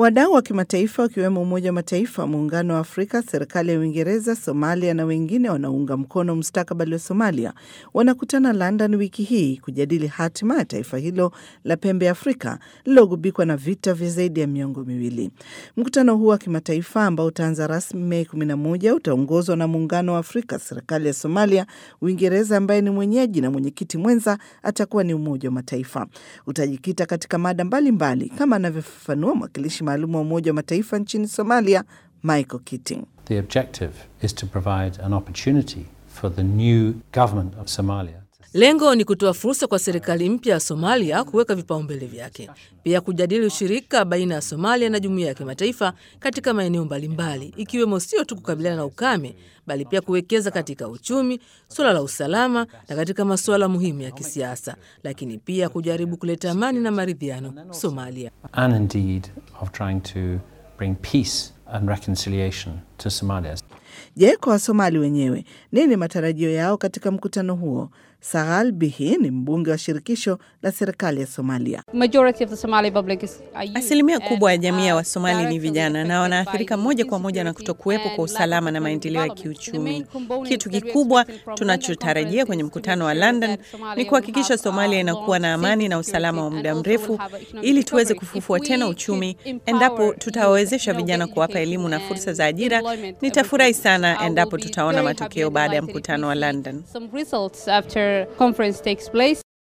Wadau wa kimataifa wakiwemo Umoja wa Mataifa, Muungano wa Afrika, serikali ya Uingereza, Somalia na wengine wanaounga mkono mustakabali wa Somalia wanakutana London wiki hii kujadili hatima ya taifa hilo la pembe ya Afrika lililogubikwa na vita vya zaidi ya miongo miwili. Mkutano huu wa kimataifa ambao utaanza rasmi Mei 11 utaongozwa na Muungano wa Afrika, serikali ya Somalia, Uingereza ambaye ni mwenyeji na mwenyekiti mwenza atakuwa ni Umoja wa Mataifa. Utajikita katika mada mbalimbali mbali, kama anavyofafanua mwakilishi maalum wa Umoja wa Mataifa nchini Somalia, Michael Keating. The objective is to provide an opportunity for the new government of Somalia. Lengo ni kutoa fursa kwa serikali mpya ya Somalia kuweka vipaumbele vyake, pia kujadili ushirika baina ya Somalia na jumuiya ya kimataifa katika maeneo mbalimbali, ikiwemo sio tu kukabiliana na ukame, bali pia kuwekeza katika uchumi, suala la usalama na katika masuala muhimu ya kisiasa, lakini pia kujaribu kuleta amani na maridhiano Somalia. And indeed of trying to bring peace and reconciliation to Somalia. Je, kwa Wasomali wenyewe nini matarajio yao katika mkutano huo? Sagal Bihi ni mbunge wa shirikisho la serikali ya Somalia. Asilimia kubwa ya jamii ya Wasomali ni vijana na wanaathirika moja kwa moja na kutokuwepo kwa usalama na maendeleo ya kiuchumi. Kitu kikubwa tunachotarajia kwenye mkutano wa London ni kuhakikisha Somalia inakuwa na amani na usalama wa muda mrefu, ili tuweze kufufua tena uchumi. Endapo tutawawezesha vijana kuwapa elimu na fursa za ajira, nitafurahi sana endapo tutaona matokeo baada ya mkutano wa London.